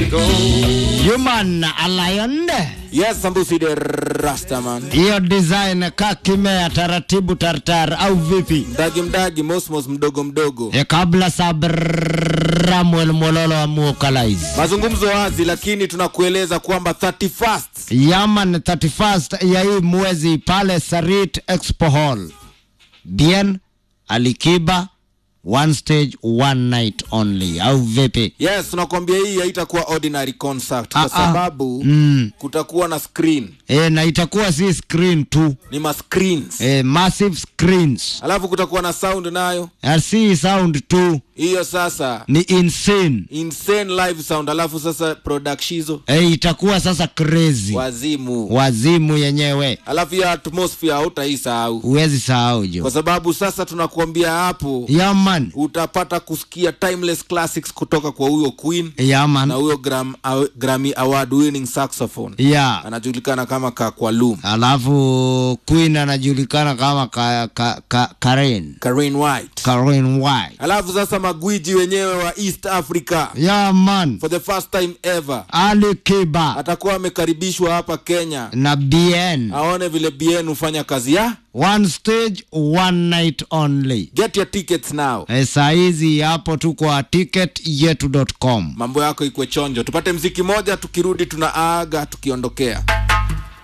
Human Lion. Yes, Sambusi the Rastaman. Hiyo design kakimea taratibu tartar au vipi? Mdagi mdagi, mosmos mdogo mdogo. E, kabla Samuel Mololo amuokalaize Mazungumzo wazi, lakini tunakueleza kwamba 31st Yaman 31st ya hii mwezi pale Sarit Expo Hall. Bien Alikiba one stage one night only au vipi? Yes, tunakwambia hii haitakuwa ordinary concert Ah, kwa ah. sababu Mm. kutakuwa na screen, E, na itakuwa si screen tu ni ma screens. e, massive screens Alafu kutakuwa na sound nayo. Na si sound tu Hiyo sasa ni insane insane live sound. Alafu sasa productizo e, itakuwa sasa crazy wazimu. wazimu yenyewe Alafu ya atmosphere hautaisahau. huwezi sahau jo Kwa sababu sasa tunakuambia hapo yaman utapata kusikia timeless classics kutoka kwa huyo Queen na yaman huyo Gram, aw, Grammy award winning saxophone ya anajulikana kama Kakwalum alafu queen anajulikana kama ka, ka, ka, Karen Karen White. Karen White Alafu sasa magwiji wenyewe wa East Africa yaman for the first time ever Ali Kiba atakuwa amekaribishwa hapa Kenya na bien aone vile BN hufanya kazi ya one stage one night only get your tickets now. e, saa hizi hapo tu kwa ticket yetu.com Mambo yako ikwe chonjo, tupate mziki moja, tukirudi tunaaga tukiondokea.